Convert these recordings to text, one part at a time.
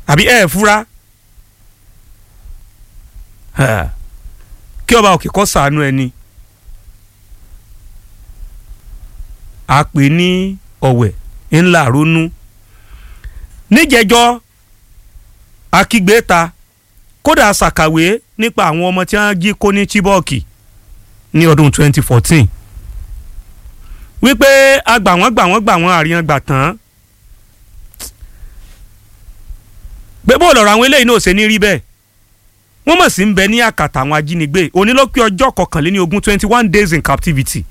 àbí ẹ fura kí ọba òkè kó ṣàánú ẹni a pè ní ọ̀wẹ̀ ńlá ronú níjẹjọ́ akígbe ta kódà ṣàkàwé nípa àwọn ọmọ tí wọ́n jí kó ní Chibok ní ọdún 2014 wípé agbà wọ́n gbà wọ́n gbà wọ́n àríyàn gbà tán pé bó lọ̀rọ̀ àwọn eléyìí náà ṣe ní rí bẹ́ẹ̀ wọ́n mọ̀ sí ń bẹ ní àkàtà àwọn ajínigbé onílọ́pẹ́ ọjọ́ kọkànléní ogún twenty one days in captivity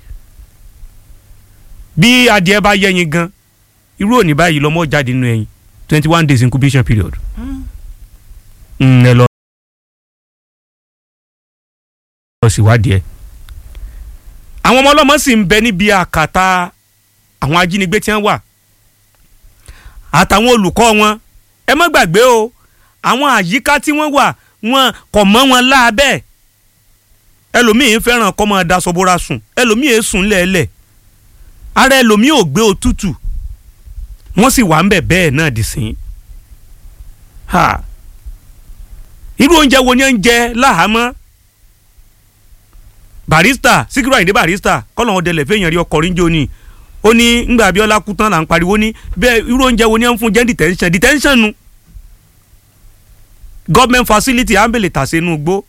bí adìẹ bá yẹyin gan irú òní báyìí lọ́mọ jáde nínú ẹyin twenty one days incubation period. ẹ lọ lọ síwádìí ẹ. àwọn ọmọ ọlọ́mọ sì ń bẹ níbi àkàtà àwọn ajínigbé tí wọ́n wà àtàwọn olùkọ́ wọn ẹ má gbàgbé o àwọn àyíká tí wọ́n wà wọn kò mọ́ wọn láàbẹ̀ ẹlòmíín fẹ́ràn kọ́ máa daṣọ bóra sùn ẹlòmíín sùn lẹ́ẹ̀lẹ̀ ara ẹlòmíín ò gbé òtútù wọ́n sì wà ń bẹ̀ bẹ́ẹ̀ náà dì sí ha irú oúnjẹ wo ni ẹ ń jẹ láhàámọ́ barista Síkírù Àyìndé barista kọ́lọ̀ wọn dẹlẹ̀ fẹ́yìn rí ọkọ̀ ríjó ni ó ní ngbà Abíọ́lá kú tán là ń pariwo ní bẹ́ẹ̀ irú oúnjẹ wo ni ẹ ń fún jẹ́ detention detention nu government facility ambele tàṣe inú gbó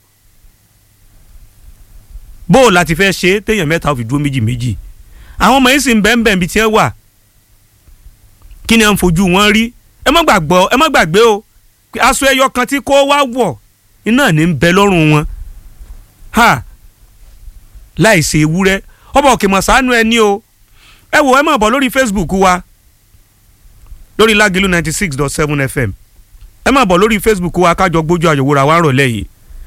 bó o láti fẹ́ ṣe téèyàn mẹ́ta fi dúró méjì méjì àwọn ọmọ yìí sì ń bẹ́ẹ̀ bẹ́ẹ̀ bí tiẹ̀ wà kí ni à ń fojú wọn rí ẹ má gbàgbọ́ ẹ má gbàgbé o aṣọ ẹyọ kan tí kò wá wọ̀ iná ní ń bẹ lọ́rùn wọn ha láì ṣe ewúrẹ́ ọba òkè mọ̀sánú ẹni o ẹ wò ẹ má bọ̀ lórí Facebook wa lórí Lágìlú ninety six dot seven FM ẹ má bọ̀ lórí Facebook wa kájọ gbójú àyẹ̀wòrán wa rọ̀lẹ́ yìí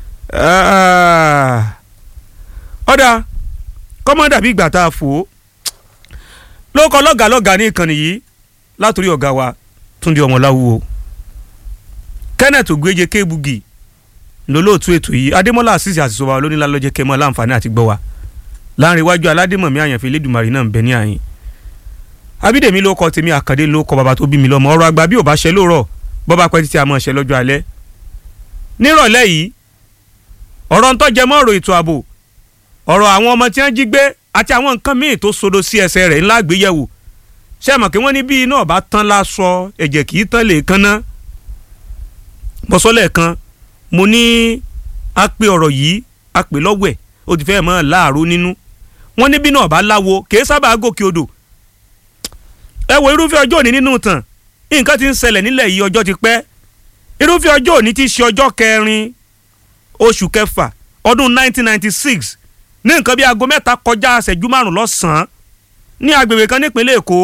ọ̀dà kọ́mọ́dà bí ìgbà tá a fò ó ló kọ́ lọ́gàá lọ́gàá ní ìkànnì yìí látòrí ọ̀gá wa Túndé Ọmọláwúwo Kenneth Ogbeje Kébugi lólóòtú ètò yìí Adémọ́lá àṣìṣe àṣìṣọba olónílá lọ́jẹ́ kẹmọ́ láǹfààní àti gbọ́ wa láàrin iwájú aládémọ̀mí àyànfẹ́ Elédùmarè náà ń bẹ ní àyìn Abídèmí ló kọ tèmi Àkàndé ló kọ bàbá tó bí mi lọ́mọ ọ̀rọ̀ àgbà bí ò bá ṣe lóòrọ̀ bọ́ba pẹ́ títí a máa ṣe lọ́jọ́ alẹ́ nírọ̀lẹ́ yìí ọ̀rọ̀ ń tọ́jẹ mọ́ ọ̀rọ̀ ètò ààbò ọ̀rọ̀ àwọn ọmọ tí wọ́n jí gbé àti àwọn nǹkan míì tó sodo sí ẹsẹ̀ rẹ̀ ńlá gbéyẹ̀wò ṣé ẹ mọ̀ kí wọ́n ní bí iná ọ̀bá tán lásọ ẹ̀jẹ̀ kì í tán lè kánná bọ́sọ́lẹ̀ kan mo ní a pè ọ̀rọ̀ yìí a pè lọ́wẹ̀ ó ti fẹ́ mọ́ láàrú nínú wọ́n ní bí iná ọ̀bá láwo kì í sábà gòkè odò ẹ wo irúfẹ́ ọjọ́ òní nínú tàn nǹkan ti ń ṣẹlẹ̀ nílẹ̀ yìí ọjọ́ ti pẹ́ irúfẹ́ ọjọ́ òní ti ṣe ọjọ́ kẹrin oṣù kẹfà ọdún 1996 ní nǹkan bí aago mẹ́ta kọjá ṣẹ́jú márùn lọ́sàn-án ní agbègbè kan nípínlẹ̀ èkó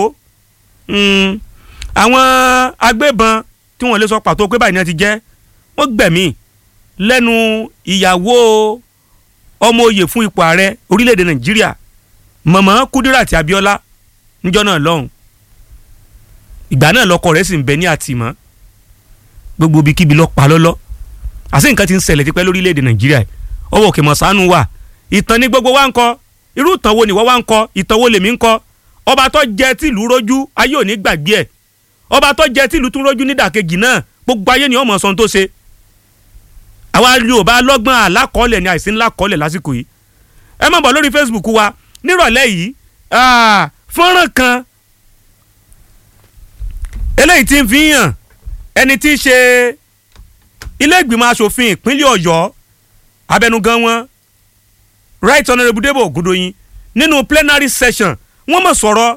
àwọn agbébọn tí wọ́n lè sọ pàtó pé báyìí ni wọ́n ti jẹ́ wọ́n gbẹ̀mí lẹ́nu ìyàwó ọmọ oyè fún ipò ààrẹ orílẹ̀-èdè nàìjíríà mọ̀mọ́ kúdíràtì abíọ́lá níjọ́ náà lọ́hùn ìgbà náà lọkọ rẹ̀ sì ń bẹ ní àtìmọ́ gbogbo ibikíbi lọ pa lọ́lọ́ àti nǹkan ti ń ṣẹlẹ̀ tipẹ́ lórílẹ̀‐èdè nàìjíríà ọwọ́ òkè mọ̀sánú wà ìtàn ní gbogbo wa ń kọ irú ìtàn wo ni wọ́n wá ń kọ ìtàn wo lèmi ń kọ ọba tó jẹ tìlú rójú ayé ò ní gbàgbé ẹ̀ ọba tó jẹ tìlú tún rójú nídàkejì náà gbogbo ayé ni ọmọ sọ tó ṣe àwa yorùbá lọ́gbọ́n àlákọ́ọ́lẹ̀ ni àìsí ńlá kọ́ọ́lẹ̀ lásìkò yìí ẹ má bọ̀ lórí facebook wa nírọ̀lẹ́ yìí fọ́nrán kan eléyìí tí ń fi hàn ẹni tí í ṣe ilé ìgbìmọ̀ asòfin ìpínlẹ̀ ọ̀yọ́ abẹnugan wọn right honourable debo ogundoyin nínú plenary session wọ́n mọ̀ sọ̀rọ̀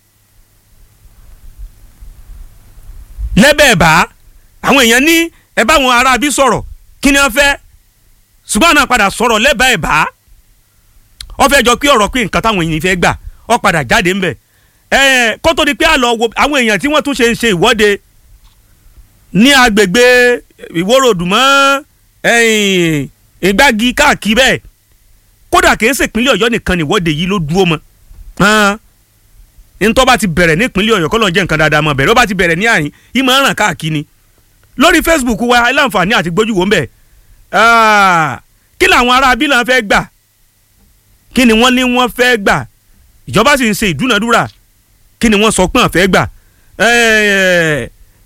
lẹ́bẹ̀ẹ́bà àwọn èèyàn ní ẹ bá wọn ará bí sọ̀rọ̀ kí ni wọ́n fẹ́ ṣùgbọ́n náà padà sọ̀rọ̀ lẹ́bẹ̀ẹ́bà wọ́n fẹ́ jọ pé ọ̀rọ̀ pé nǹkan táwọn èèyàn fẹ́ gbà ó padà jáde ńbẹ̀ ẹ̀ kó tó di pé àlọ́ wo àwọn èèyàn tí wọ́n tún ṣe ń ṣe ìwọ́de ní agbègbè ìwórodùmọ́ ìgbági káàkiri bẹ́ẹ̀ kódà kìí ṣe ìpínlẹ̀ ọ̀yọ́ nìkan nìwọ́de yìí ló dúró mọ́ ntọ́ bá ti bẹ̀rẹ̀ ní ìpínlẹ̀ ọ̀yọ́ kọ́lọ́ jẹ́ nǹkan dáadáa mọ́ bẹ̀rẹ̀ ó bá ti bẹ̀rẹ̀ ní àyín yìí máa ń ràn káàkiri lórí facebook wa láǹfààní àti gbójúwò ń bẹ̀ kí làwọn ará abílà fẹ́ gbà kí ni wọ́n ní wọ́n fẹ́ gbà ìjọba sì ń ṣe ìdúnadúrà kí ni wọ́n sọ pé wọ́n fẹ́ gbà